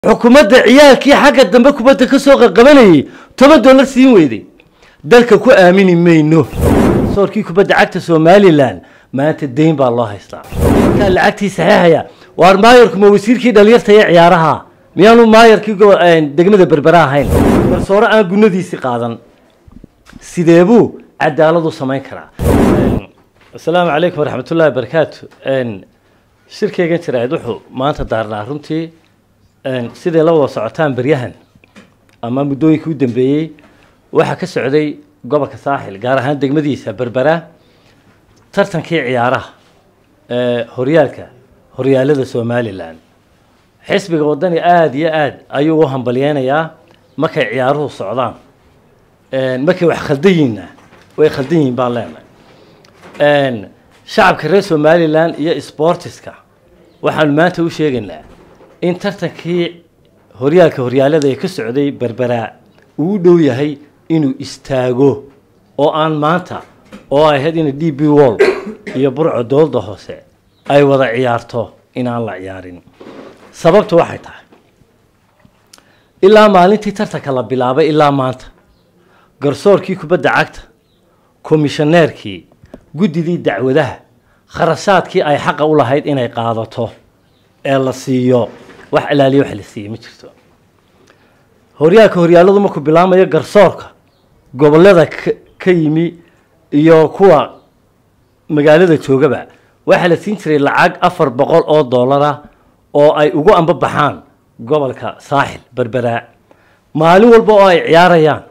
xukuumadda ciyaalkii xagga dambe kubadda ka soo qaqabanayay toban dollar siin weyday dalka ku aamini mayno soorkii kubadda cagta somalilan maanta deyn baa loo haystaa markaa lacagtii saxeexaya waar maayarku ma wasiirkii dhalinyarta ee ciyaaraha miyaanu maayarkii degmada berbera ahayn garsoore aan gunadiisii qaadan sidee buu cadaalad u samayn karaa asalaamu calaykum waraxmat ullahi wabarakaatu shirkeygan jiraad wuxuu maanta daarnaa runtii siday la wada socotaan beryahan ama muddooyinkii u dambeeyey waxaa ka socday gobolka saaxil gaar ahaan degmadiisa berbera tartankii ciyaaraha ee horyaalka horyaalada somalilan xisbiga waddani aada iyo aada ayuu u hambalyeynayaa markay ciyaaruhu socdaan markay wax khaldan yihiinna way khaldan yihiin baan leenahay shacabka reer somalilan iyo sportiska waxaanu maanta u sheegaynaa in tartankii horyaalka horyaalada ee ka socday berberaa uu u dhow yahay inuu istaago oo aan maanta oo ay ahayd ina d b wall iyo burco dowladda hoose ay wada ciyaarto inaan la ciyaarin sababtu waxay tahay ilaa maalintii tartanka la bilaabay ilaa maanta garsoorkii kubadda cagta komishaneerkii guddidii dacwadaha kharashaadkii ay xaqa u lahayd inay qaadato ee la siiyo wax ilaaliya wax la siiyey ma jirto horyaalka horyaaladu markuu bilaamayo garsoorka gobolada ka yimi iyo kuwa magaalada joogaba waxaa la siin jiray lacag afar boqol oo dollara oo ay ugu ambabaxaan gobolka saaxil berberaa maalin walba oo ay ciyaarayaan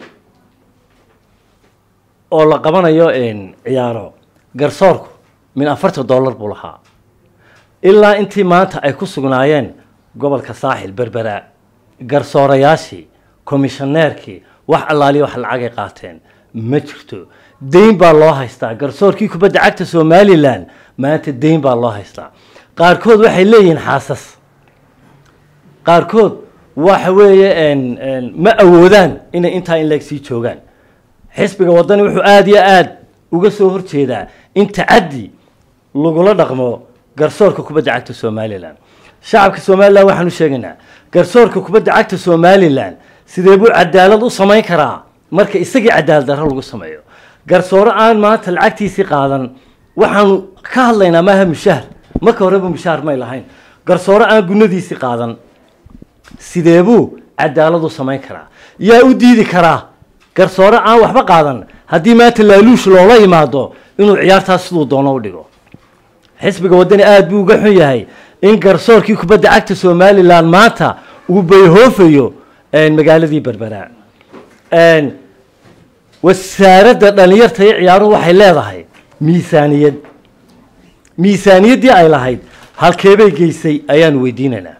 oo la qabanayo ciyaaro garsoorku min afartan dollar buu lahaa ilaa intii maanta ay ku sugnaayeen gobolka saaxil berberaa garsoorayaashii komishaneerkii wax allaaliya wax lacagay qaateen ma jirto deyn baa loo haystaa garsoorkii kubadda cagta somalilan maanta deyn baa loo haystaa qaarkood waxay leeyihiin xaasas qaarkood waxa weeye ma awoodaan inay intaa in leeg sii joogaan xisbiga waddani wuxuu aada iyo aada uga soo horjeedaa in tacaddi lagula dhaqmo garsoorka kubadda cagta somalilan shacabka somalilan waxaan u sheegaynaa garsoorka kubadda cagta somalilan sidee buu cadaalad u samayn karaa marka isagii cadaalad darro lagu sameeyo garsoore aan maanta lacagtiisii qaadan waxaanu ka hadlaynaa maaha mushahar marka horeba mushahar may lahayn garsoore aan gunadiisii qaadan sidee buu cadaalad u samayn karaa yaa u diidi karaa garsoore aan waxba qaadan haddii maanta laaluush loola imaado inuu ciyaartaas siduu doono u dhigo xisbiga waddani aada buu uga xun yahay in garsoorkii kubadda cagta somalilan maanta uu bayhoofayo magaaladii berberaa wasaaradda dhalinyarta iyo ciyaaruhu waxay leedahay miisaaniyad miisaaniyaddii ay lahayd halkeebay geysay ayaanu weydiinaynaa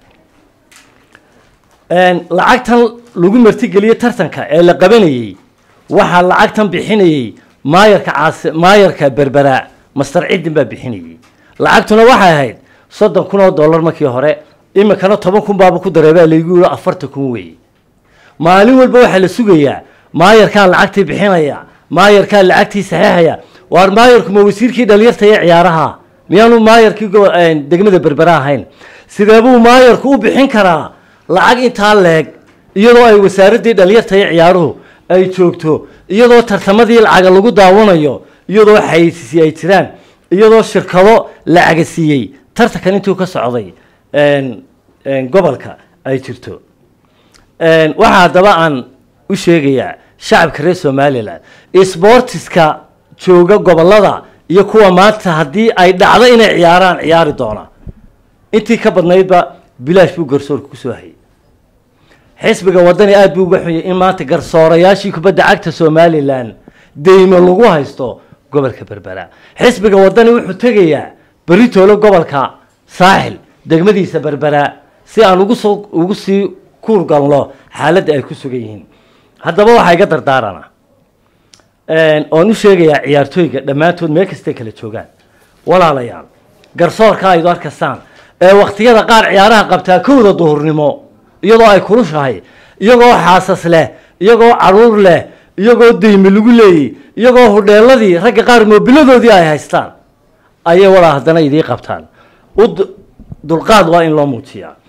lacagtan lagu martigeliyey tartanka ee la qabanayey waxaa lacagtan bixinayey maayarka caas maayarka berberaa master ciddin baa bixinayey lacagtuna waxay ahayd soddon kun oo dollar markii hore iminkana toban kun baaba ku dareebaa laygu yiro afartan kun weeye maalin walba waxaa la sugayaa maayarkaa lacagtii bixinaya maayarkaa lacagtii saxeexaya waar maayarku ma wasiirkii dhalinyarta ee ciyaaraha miyaanu maayarkii degmada berbera ahayn sidee buu maayarku u bixin karaa lacag intaa leeg iyadoo ay wasaaraddii dhalinyarta ee ciyaaruhu ay joogto iyadoo tartamadii lacaga lagu daawanayo iyadoo xayeysiisi ay jiraan iyadoo shirkado lacaga siiyey tartankan intuu ka socday gobolka ay jirto waxaa haddaba aan u sheegayaa shacabka reer somalilan sbortiska jooga gobolada iyo kuwa maanta haddii ay dhacdo inay ciyaaraan ciyaari doona intii ka badnaydba bilaash buu garsoorka kusoo hayay xisbiga waddani aada buu uga xunyay in maanta garsoorayaashii kubadda cagta somalilan deymo lagu haysto gobolka berbera xisbiga waddani wuxuu tegayaa beritoolo gobolka saaxil degmadiisa berbera si aan ugusoo ugu sii kuurgalno xaaladda ay ku sugan yihiin haddaba waxaa iga dardaarana oon u sheegayaa ciyaartooyga dhammaantood meel kastay kala joogaan walaalayaal garsoorka aydu arkaysaan ee wakhtiyada qaar ciyaaraha qabtaa kowda duhurnimo iyadoo ay kulushahay iyagoo xaasas leh iyagoo caruur leh iyagoo deyme lagu leeyey iyagoo hudheeladii ragga qaar moobiladoodii ay haystaan ayay walaa haddana idii qabtaan dulqaad waa in loo muujiyaa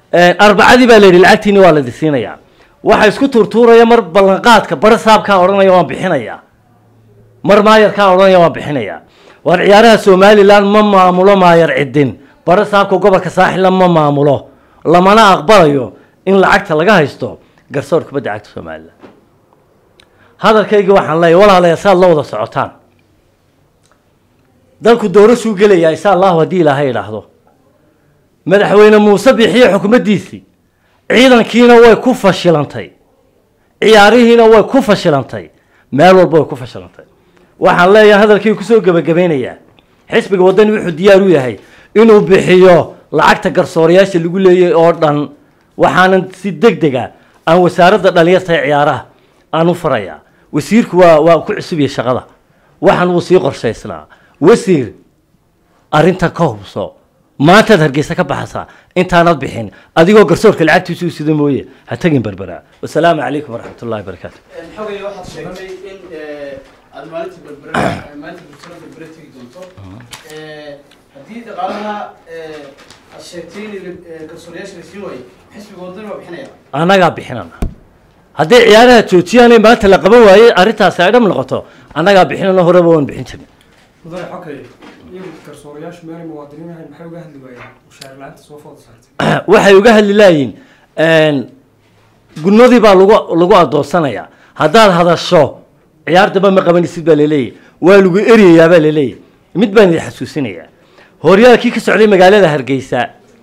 arbacadii baa la yidhi lacagtiini waa ladi siinayaa waxa isku tuurtuuraya mar ballanqaadka bara saabkaa odhanaya waan bixinayaa mar maayarkaa odhanaya waan bixinayaa waar ciyaaraha somalilan ma maamulo maayar cidin bara saabka gobolka saaxilla ma maamulo lamana aqbalayo in lacagta laga haysto garsoor kubadda cagta somalilan hadalkayga waxaan leeyahy walaalayaa saad la wada socotaan dalku doorashuu gelayaa insha allahu haddii ilaahay idhaahdo madaxweyne muuse bixiye xukumaddiisii ciidankiina way ku fashilantay ciyaarihiina way ku fashilantay meel walba way ku fashilantay waxaan leeyahay hadalkii kusoo gebagabeynayaa xisbiga waddani wuxuu diyaar u yahay inuu bixiyo lacagta garsoorayaasha lagu leeyay oo dhan waxaanan si deg dega aan wasaaradda dhalinyarta ee ciyaaraha aan u farayaa wasiirku waa waa ku cusubiyay shaqada waxaan wuu sii qorshaysnaa wasiir arrintan ka hubso maantaad hargeysa ka baxasaa intaanad bixin adigoo garsoorka lacagtiisu u sida mooye ha tegin berbera wasalaamu calaykum waraxmat ullahi barakaatu xogay waxaad sheegtay in aad maalinta berbera maalinta bulshada berbera tegi doonto haddii dhaqaalaha aad sheegtay in garsoorayaasha la sii waayey xisbiga wadani waa bixinaya annagaa bixinana hadday ciyaaraha joojiyaanay maanta la qaban waayey arrintaasi ay dham noqoto annagaa bixinana horeba waan bixin jirin mudane xogay iyagu garsoorayaashu meelay muwaadiniin ahayn maxay uga hadli waayeen mushaar la-aanta soo fooda saartay waxay uga hadli laayiin gunadii baa lagu lagu adoonsanayaa haddaad hadasho ciyaar damba ma qabanisid baa laleeyahy waa lagu eryayaa baa laleeyahy mid baan idin xasuusinayaa horyaalkii ka socday magaalada hargeysa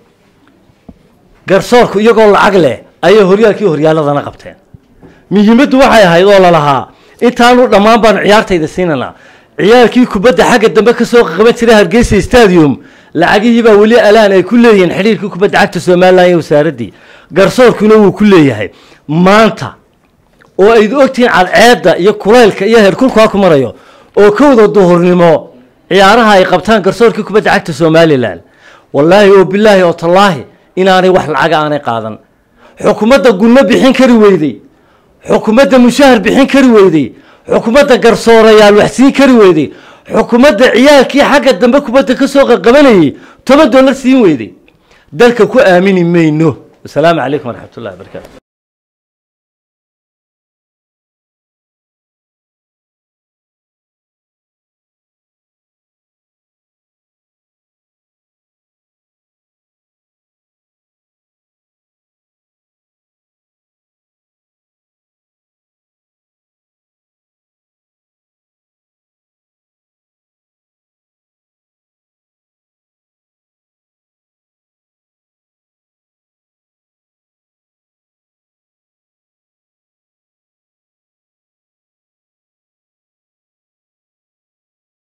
garsoorku iyagoo lacag leh ayay horyaalkii horyaaladana qabteen muhiimaddu waxay ahayd oo lalahaa intaanu dhammaan baanu ciyaartayda siinanaa ciyaalkii kubadda xagga dambe kasoo qaban jiray hargeysa stadium lacagihii baa weli alaan ay ku leeyihiin xidhiirkii kubadda cagta somalilan iyo wasaaraddii garsoorkuna wuu ku leeyahay maanta oo ayd ogtihiin cadceedda iyo kulaylka iyo heerkulkaa ku marayo oo kowda duhurnimo ciyaaraha ay qabtaan garsoorkii kubadda cagta somalilan wallaahi oo bilaahi oo tallaahi inaanay wax lacaga aanay qaadan xukuumadda gunno bixin kari weyday xukuumadda mushahar bixin kari weyday xukuumadda garsoorayaal wax siin kari weyday xukuumadda ciyaalkii xagga dambe kubadda kasoo qaqabanayay toban dollar siin weyday dalka ku aamini mayno wasalaamu calaykum waraxmat ullahi barakaatu